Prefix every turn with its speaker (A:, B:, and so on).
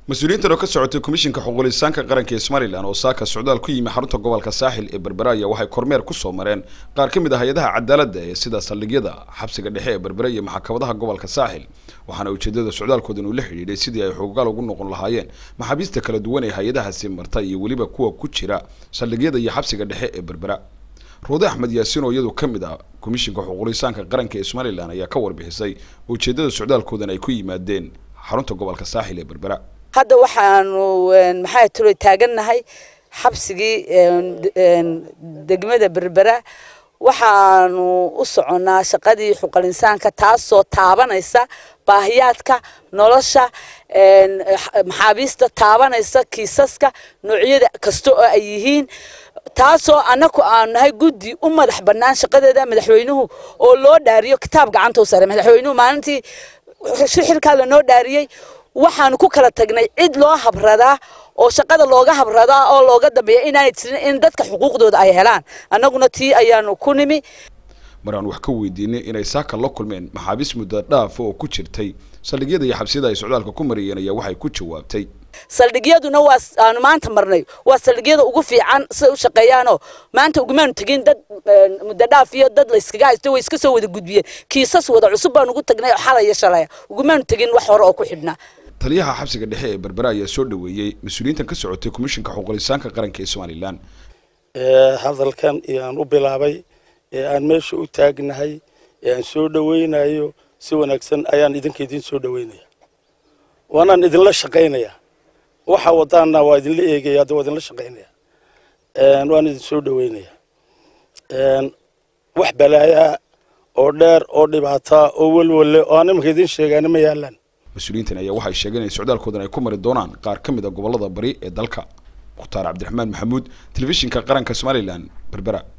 A: mas-uuliyiintan oo ka socotay komishinka xuquulisaanka qaranka ee somalilan oo saaka socdaal ku yimi xarunta gobolka saaxil ee berbera ayaa waxay kormeer kusoo mareen qaar ka mid ah hay-adaha cadaaladda ee sida saldhigyada xabsiga dhexe ee berbera iyo maxkamadaha gobolka saaxil waxaana ujeedada socdaalkoodan uu la xidhiidhay sidii ay xoogaal ugu noqon lahaayeen maxaabiista kala duwan ee hay-adahaasi marta iyo weliba kuwa ku jira saldhigyada iyo xabsiga dhexe ee berbera roode axmed yaasiin oo iyadu ka mid ah komishinka xuquulisaanka qaranka ee somalilan ayaa ka warbixisay ujeedada socdaalkoodan ay ku yimaadeen xarunta gobolka saaxil ee berbera
B: hadda waxaanu maxaa tiro taagannahay xabsigii degmada berbera waxaanu u soconnaa shaqadii xuqulinsaanka taasoo taabanaysa baahiyaadka nolosha maxaabiista taabanaysa kiisaska noocyada kasta oo ay yihiin taasoo annaku aanu nahay guddi u madax bannaan shaqadeeda madaxweynuhu oo loo dhaariyo kitaab gacanta u sare madaxweynuhu maalintii xilkaa lanoo dhaariyey waxaanu ku kala tagnay cid loo habradaa oo shaqada looga habradaa oo looga dambeeya inaanay jirin in dadka xuquuqdooda ay helaan annaguna tii ayaanu ku nimi
A: mar aan wax ka weydiinay inay saaka la kulmeen maxaabiis muddo dhaaf oo ku jirtay saldhigyada iyo xabsiyada ay socdaalka ku mariyeen ayaa waxay ku jawaabtay
B: saldhigyaduna waa aanu maanta marnay waa saldhigyada ugu fiican siday u shaqeeyaanoo maanta ugumaanu tegin dad muddo dhaaf iyo dad la iskaga haysto way iska soo wada gudbiyeen kiisas wada cusub baan ugu tagnay oo xalay iyo shalaya ugumaanu tegin wax hore oo ku xidhnaa
A: taliyaha xabsiga dhexe ee berbera ayaa soo dhaweeyey mas-uuliyiintan ka socotay komishinka xuquulisaanka qaranka ee somalilan
C: hadalkan aan u bilaabay ee aan meesha u taagnahay ee aan soo dhaweynayo si wanaagsan ayaan idinka idin soo dhaweynaya waanaan idinla shaqaynaya waxa wadaana waa idinla eegaya hadda waa idinla shaqaynaya waan idin soo dhaweynaya wax balaayaa oo dheer oo dhibaata oo welwalle oo aan imanka idin sheegaana ma yaalaan
A: mas-uuliyiintan ayaa waxay sheegeen in socdaalkoodan ay ku mari doonaan qaar ka mid a gobolada bari ee dalka mukhtaar cabdiraxmaan maxamuud telefishinka qaranka somalilan berbera